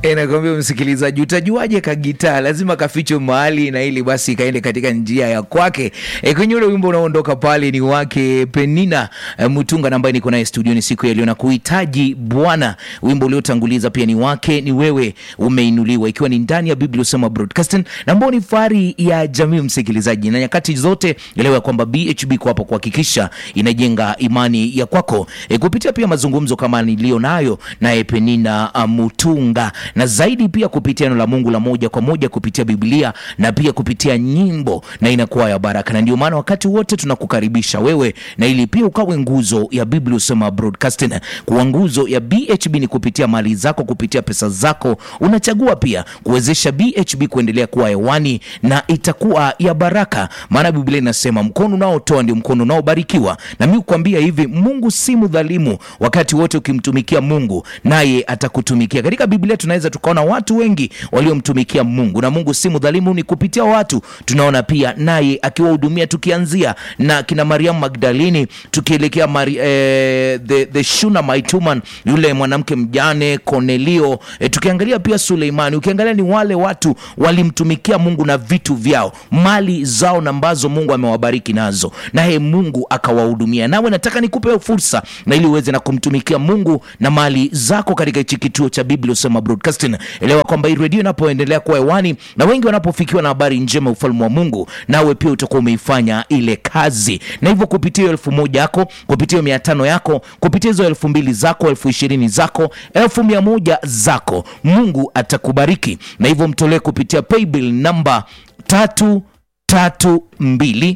E, nakwambia msikilizaji, utajuaje kagitaa? Lazima kafichwe mahali, na ili basi kaende katika njia ya kwake. E, kwenye ule wimbo unaoondoka pale ni wake Penina e, Mutunga na ambaye niko naye studioni siku ya leo na kuhitaji Bwana. Wimbo uliotanguliza pia ni wake ni wewe umeinuliwa, ikiwa ni ndani ya Biblia Usema Broadcasting na ambao ni fahari ya jamii msikilizaji, na nyakati zote elewa kwamba BHB kwa hapo kuhakikisha inajenga imani ya kwako e, kupitia pia mazungumzo kama niliyo nayo naye Penina uh, Mutunga na zaidi pia kupitia neno la Mungu la moja kwa moja kupitia Biblia na pia kupitia nyimbo na inakuwa ya baraka, na ndio maana wakati wote tunakukaribisha wewe na ili pia ukawe nguzo ya Biblia Usema Broadcasting. Kuwa nguzo ya BHB ni kupitia mali zako, kupitia pesa zako, unachagua pia kuwezesha BHB kuendelea kuwa hewani na itakuwa ya baraka, maana Biblia inasema mkono unaotoa ndio mkono unaobarikiwa. Na mimi kukwambia hivi, Mungu si mdhalimu. Wakati wote ukimtumikia Mungu naye atakutumikia. Katika Biblia tunaweza tukaona watu wengi waliomtumikia Mungu na Mungu si mdhalimu, ni kupitia watu tunaona pia naye akiwahudumia, tukianzia na kina Mariamu Magdalini, tukielekea Mari, eh, the, the Shunammite woman, yule mwanamke mjane Kornelio, eh, tukiangalia pia Suleimani, ukiangalia ni wale watu walimtumikia Mungu na vitu vyao, mali zao na ambazo Mungu amewabariki nazo, naye Mungu akawahudumia. Nawe nataka nikupe fursa na ili uweze na kumtumikia Mungu na mali zako katika hichi kituo cha Biblia Usema Broadcasting. Elewa kwamba hii redio inapoendelea kuwa hewani na wengi wanapofikiwa na habari njema ya ufalme wa Mungu, nawe pia utakuwa umeifanya ile kazi, na hivyo kupitia hiyo elfu moja yako, kupitia hiyo mia tano yako, kupitia hizo elfu mbili zako, elfu ishirini zako, elfu mia moja zako, Mungu atakubariki, na hivyo mtolee kupitia paybill namba tatu tatu mbili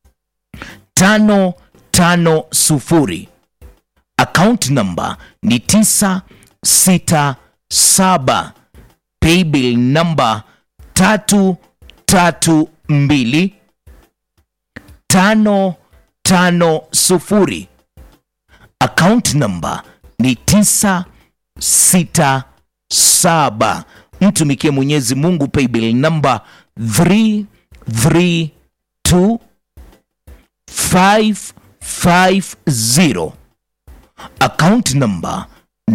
tano tano sufuri account number ni tisa sita saba paybill number tatu tatu mbili tano tano sufuri account number ni tisa sita saba mtumikie mwenyezi mungu paybill number 332 550 account number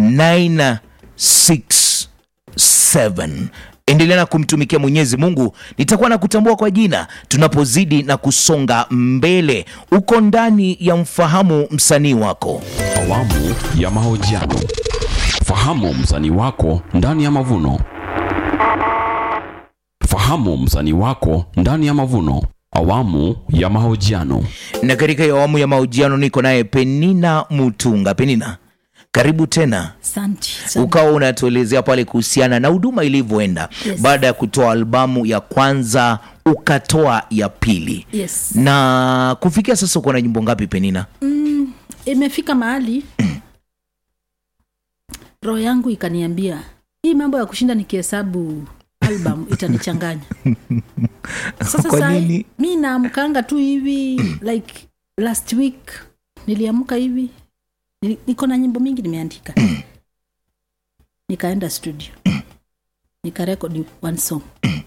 967 endelea na kumtumikia mwenyezi mungu nitakuwa na kutambua kwa jina tunapozidi na kusonga mbele uko ndani ya mfahamu msanii wako Awamu ya mahojiano. Fahamu msanii wako ndani ya mavuno. Fahamu msanii wako ndani ya mavuno. Awamu ya mahojiano. na katika hiyo awamu ya mahojiano niko naye penina mutunga penina karibu tena Asante. ukawa unatuelezea pale kuhusiana na huduma ilivyoenda Yes. baada ya kutoa albamu ya kwanza ukatoa ya pili Yes. na kufikia sasa uko na nyimbo ngapi penina Imefika mahali roho yangu ikaniambia hii mambo ya kushinda nikihesabu album itanichanganya. Sasa Kwa saa hii, nini? mi naamkanga tu hivi like last week niliamka hivi nili- niko na nyimbo mingi nimeandika nikaenda studio nikarekodi one song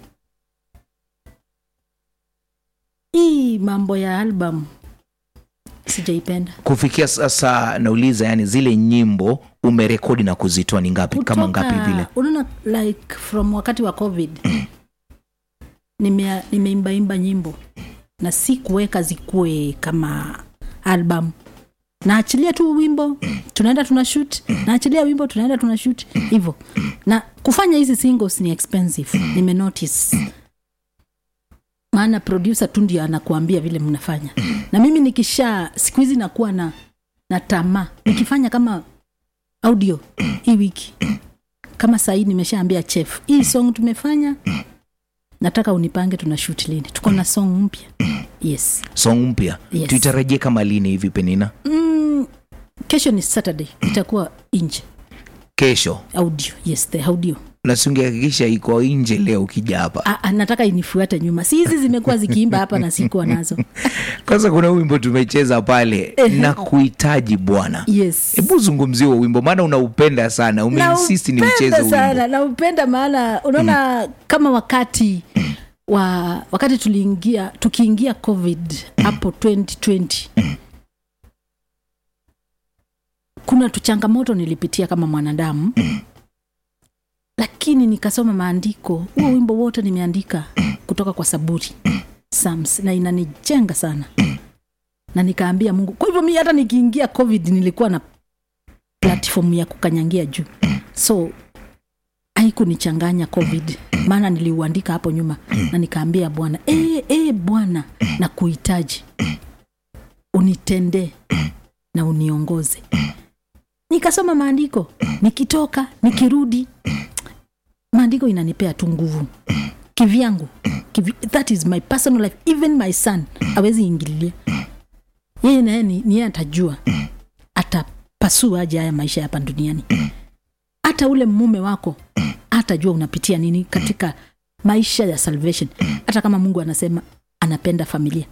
hii mambo ya album sijaipenda kufikia sasa nauliza yani zile nyimbo umerekodi na kuzitoa ni ngapi kama Kutoka- ngapi vile unaona like from wakati wa covid nimea- nimeimbaimba nyimbo na si kuweka zikuwe kama album naachilia tu wimbo tunaenda tuna shoot naachilia wimbo tunaenda tuna shoot hivyo na kufanya hizi singles ni expensive nimenotice maana producer tu ndio anakuambia vile mnafanya na mimi nikisha siku hizi nakuwa na na tamaa nikifanya kama audio hii wiki kama sahii nimeshaambia chef hii song tumefanya nataka unipange tuna shoot lini tuko na song mpya yes song mpya Yes. tuitarajie kama lini hivi penina mm, kesho ni saturday itakuwa nje kesho audio yes the audio na singehakikisha iko nje leo ukija hapa Ah, ah, nataka inifuate nyuma si hizi zimekuwa zikiimba hapa na sikuwa nazo kwanza kuna wimbo tumecheza pale na kuhitaji bwana yes hebu zungumzie huo wimbo maana unaupenda sana umeinsisti ni mcheze naupenda huo sana wimbo naupenda maana unaona kama wakati wa wakati tuliingia tukiingia covid hapo 2020 kuna tu changamoto nilipitia kama mwanadamu lakini nikasoma maandiko huo wimbo wote nimeandika kutoka kwa saburi Psalms, na inanijenga sana na nikaambia mungu kwa hivyo mi hata nikiingia covid nilikuwa na platform ya kukanyangia juu so haikunichanganya covid maana niliuandika hapo nyuma na nikaambia bwana e, e, bwana na kuhitaji unitendee na uniongoze nikasoma maandiko nikitoka nikirudi maandiko inanipea tu nguvu kivyangu kivi, that is my personal life even my son awezi ingililia yeye naye ni ni yeye atajua atapasua aje haya maisha hapa duniani hata ule mume wako atajua unapitia nini katika maisha ya salvation hata kama mungu anasema anapenda familia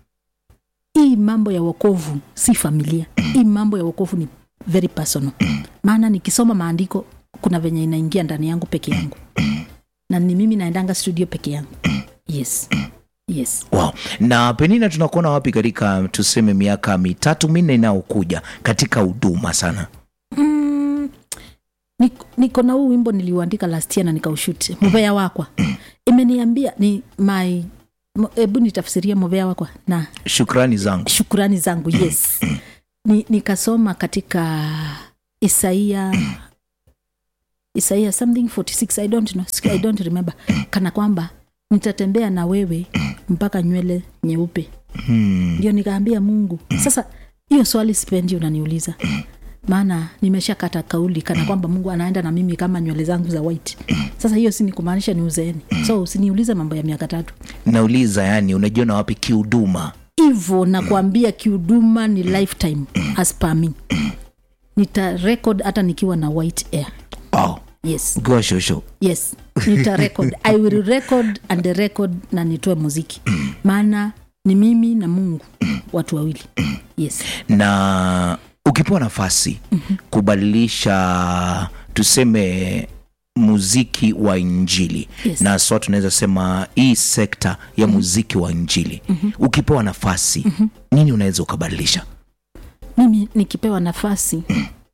hii mambo ya wokovu si familia hii mambo ya wokovu ni very personal maana nikisoma maandiko kuna venye inaingia ndani yangu peke yangu na ni mimi naendanga studio peke yangu yes yes wow. na penina tunakuona wapi katika tuseme miaka mitatu minne inayokuja katika huduma sana mm, niko- niko na huu wimbo niliuandika last year na nikaushuti muvea wakwa imeniambia ni my mo- hebu nitafsiria muvea wakwa na shukrani zangu shukurani zangu yes ni, nikasoma katika isaia isaia something 46 i don't know i don't remember kana kwamba nitatembea na wewe mpaka nywele nyeupe hmm. ndio nikaambia mungu sasa hiyo swali sipendi unaniuliza maana nimeshakata kauli kana kwamba mungu anaenda na mimi kama nywele zangu za white sasa hiyo si ni kumaanisha ni uzeeni so usiniulize mambo ya miaka tatu nauliza yani unajiona wapi kihuduma hivo nakwambia kihuduma ni lifetime as per me nita record hata nikiwa na white air wow. yes goshosho yes nita record i will record and record na nitoe muziki maana ni mimi na mungu watu wawili yes na ukipewa nafasi kubadilisha tuseme muziki wa injili Yes. na swa tunaweza sema hii sekta ya muziki wa injili ukipewa nafasi nini unaweza ukabadilisha mimi nikipewa nafasi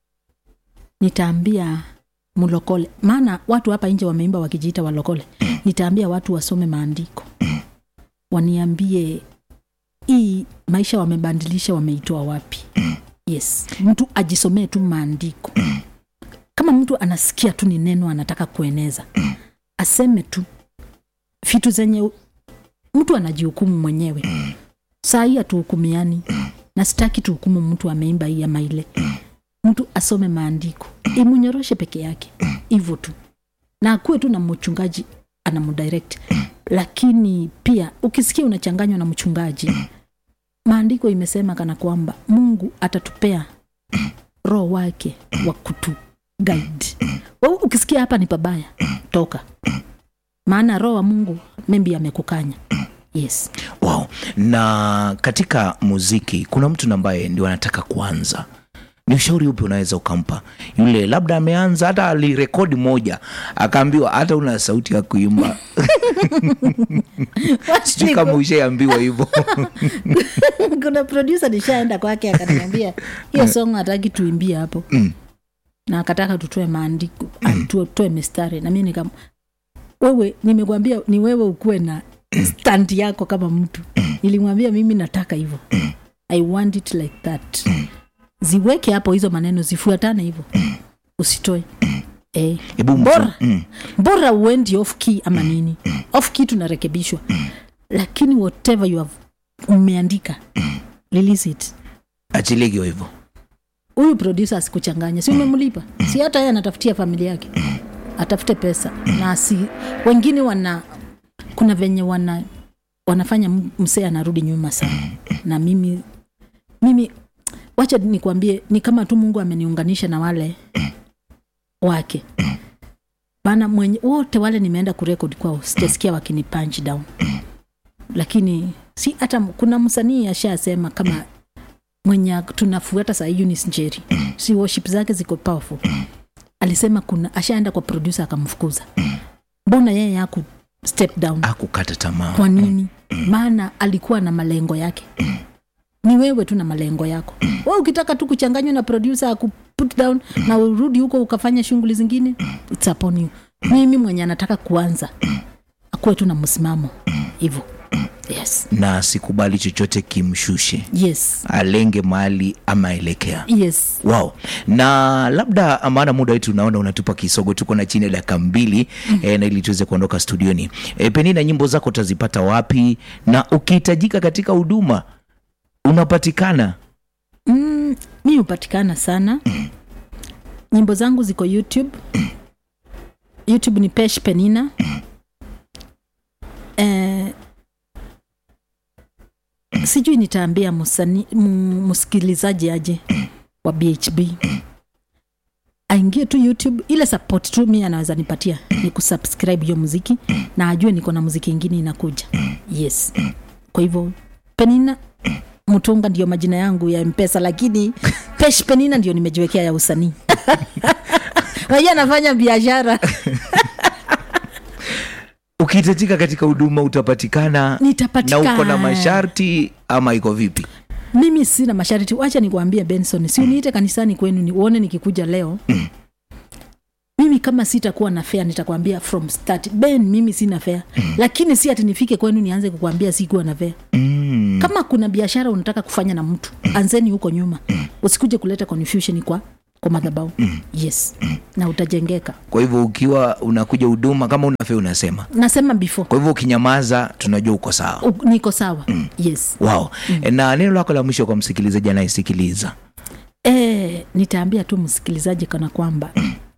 nitaambia mlokole maana watu hapa nje wameimba wakijiita walokole nitaambia watu wasome maandiko waniambie hii maisha wamebandilisha wameitoa wapi yes mtu ajisomee tu maandiko kama mtu anasikia tu ni neno anataka kueneza aseme tu vitu zenye mtu anajihukumu mwenyewe saa hii hatuhukumiani na sitaki tuhukumu mtu ameimba hii ama ile mtu asome maandiko imunyoroshe peke yake hivyo tu na akuwe tu na mchungaji anamdirect lakini pia ukisikia unachanganywa na mchungaji maandiko imesema kana kwamba mungu atatupea roho wake wa kutu guide wewe ukisikia hapa ni pabaya toka maana roho wa mungu membi amekukanya yes wow. na katika muziki kuna mtu ambaye ndio anataka kuanza ni ushauri upi unaweza ukampa yule labda ameanza hata alirekodi moja akaambiwa hata una sauti ya kuimba sijui kama ushaambiwa hivyo kuna producer nishaenda kwake akaniambia hiyo song hataki tuimbie hapo Mm. na akataka tutoe maandiko mm. tutoe mistari na mi nikam wewe nimekwambia ni wewe ukuwe na stand yako kama mtu nilimwambia mimi nataka hivyo i want it like that ziweke hapo hizo maneno zifuatane hivyo usitoe eh. Hebu mfu- bora mm. bora uendi off key ama nini off key tunarekebishwa lakini whatever you have umeandika release it achilie kiwa hivyo huyu producer asikuchanganya si umemlipa si hata yeye anatafutia familia yake atafute pesa na si wengine wana kuna venye wana wanafanya m- msee anarudi nyuma sana na mimi mimi wacha nikwambie ni kama tu mungu ameniunganisha na wale wake maana mwenye wote wale nimeenda kurekod kwao sijasikia wakini punch down lakini si hata kuna msanii ashasema kama mwenye tunafuata saa hii Eunice Njeri si worship zake ziko powerful alisema kuna ashaenda kwa producer akamfukuza mbona yeye haku step down akukata tamaa kwa nini maana alikuwa na malengo yake ni wewe tu na malengo yako we ukitaka tu kuchanganywa na producer aku put down na urudi huko ukafanya shughuli zingine it's upon you mimi mwenye anataka kuanza akuwe tu na msimamo hivyo yes na sikubali chochote kimshushe yes alenge mahali amaelekea yes wow na labda maana muda wetu unaona unatupa kisogo tuko na chini ya dakika mbili mm. e, na ili tuweze kuondoka studioni e, penina nyimbo zako utazipata wapi na ukihitajika katika huduma unapatikana mm, mi hupatikana sana nyimbo zangu ziko youtube youtube ni pesh penina eh, sijui nitaambia musani- mu- msikilizaji aje wa bhb aingie tu youtube ile support tu mi anaweza nipatia ni kusubscribe hiyo muziki na ajue niko na muziki ingine inakuja yes kwa hivyo penina mtunga ndio majina yangu ya mpesa lakini pesh penina ndio nimejiwekea ya usanii wajua anafanya biashara ukihitajika katika huduma utapatikana na Nitapatikana. uko na masharti ama iko vipi mimi sina masharti wacha nikuambie benson si uniite kanisani kwenu ni uone nikikuja leo mimi kama sitakuwa na fea nitakwambia from start ben mimi sina fea lakini si ati nifike kwenu nianze kukwambia sikuwa na fea mm. kama kuna biashara unataka kufanya na mtu anzeni huko nyuma usikuje kuleta confusion kwa kwa madhabau yes na utajengeka kwa hivyo ukiwa unakuja huduma kama unafe unasema nasema before kwa hivyo ukinyamaza tunajua uko sawa U- niko sawa yes wow mm. na neno lako la mwisho kwa msikilizaji anayesikiliza e, nitaambia tu msikilizaji kana kwamba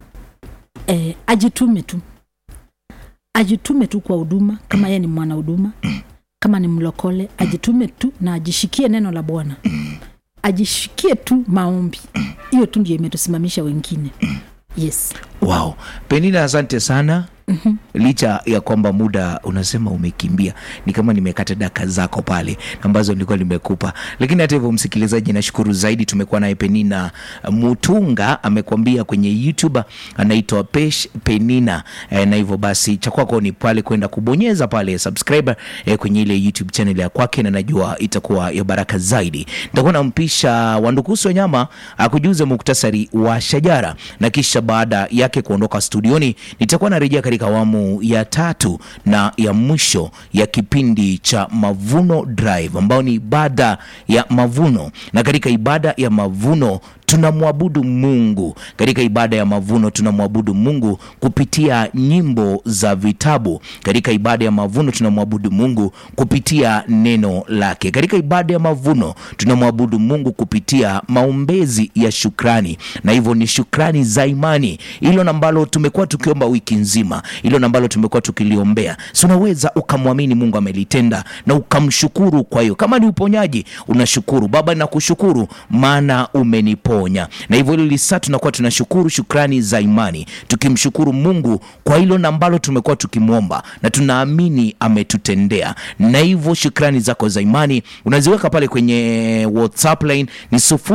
e, ajitume tu ajitume tu kwa huduma kama yeye ni mwana huduma kama ni mlokole ajitume tu na ajishikie neno la bwana ajishikie tu maombi hiyo tu ndio imetusimamisha wengine yes wow penina asante sana mm-hmm. licha ya kwamba muda unasema umekimbia ni kama nimekata daka zako pale ambazo nilikuwa nimekupa lakini hata hivyo msikilizaji nashukuru zaidi tumekuwa naye penina mutunga amekwambia kwenye youtube anaitwa pesh penina e, na hivyo basi cha kwako ni pale kwenda kubonyeza pale subscriber e, kwenye ile youtube channel ya kwake na najua itakuwa ya baraka zaidi nitakuwa nampisha wandukusi wa nyama akujuze muktasari wa shajara na kisha baada yake kuondoka studioni nitakuwa narejea katika awamu ya tatu na ya mwisho ya kipindi cha mavuno drive ambao ni ibada ya mavuno na katika ibada ya mavuno tunamwabudu mungu katika ibada ya mavuno tunamwabudu mungu kupitia nyimbo za vitabu katika ibada ya mavuno tunamwabudu mungu kupitia neno lake katika ibada ya mavuno tunamwabudu mungu kupitia maombezi ya shukrani na hivyo ni shukrani za imani hilo ambalo tumekuwa tukiomba wiki nzima hilo ambalo tumekuwa tukiliombea si unaweza ukamwamini mungu amelitenda na ukamshukuru kwa hiyo kama ni uponyaji unashukuru baba nakushukuru maana umeniponya na hivyo hilo lisaa tunakuwa tunashukuru shukrani za imani tukimshukuru mungu kwa hilo ambalo tumekuwa tukimwomba na tunaamini ametutendea na hivyo shukrani zako za imani unaziweka pale kwenye whatsapp line ni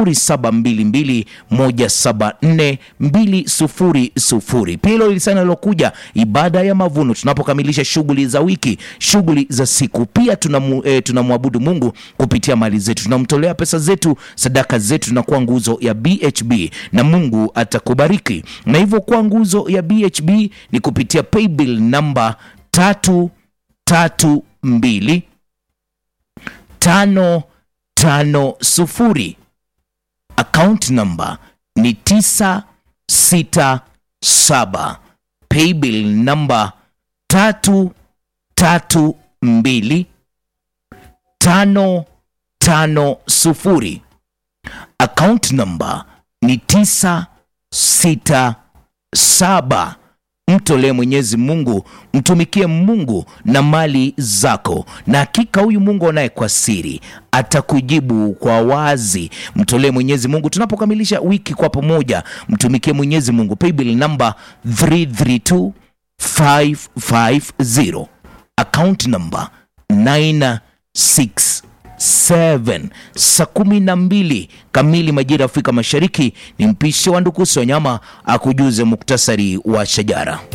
0722174200 pia hilo lisana lilokuja ibada ya mavuno tunapokamilisha shughuli za wiki shughuli za siku pia tunamu, eh, tunamwabudu mungu kupitia mali zetu tunamtolea pesa zetu sadaka zetu tunakuwa nguzo ya bhb na mungu atakubariki na hivyo kuwa nguzo ya bhb ni kupitia paybill namba tatu tatu mbili tano tano sufuri account number ni tisa sita saba paybill namba tatu tatu mbili tano tano sufuri account number ni tisa sita saba mtolee mwenyezi mungu mtumikie mungu na mali zako na hakika huyu mungu anaye kwa siri atakujibu kwa wazi mtolee mwenyezi mungu tunapokamilisha wiki kwa pamoja mtumikie mwenyezi mungu paybill namba 332550 account number 967 saa kumi na mbili kamili majira ya afrika mashariki ni mpishe wa ndukusi wa nyama akujuze muktasari wa shajara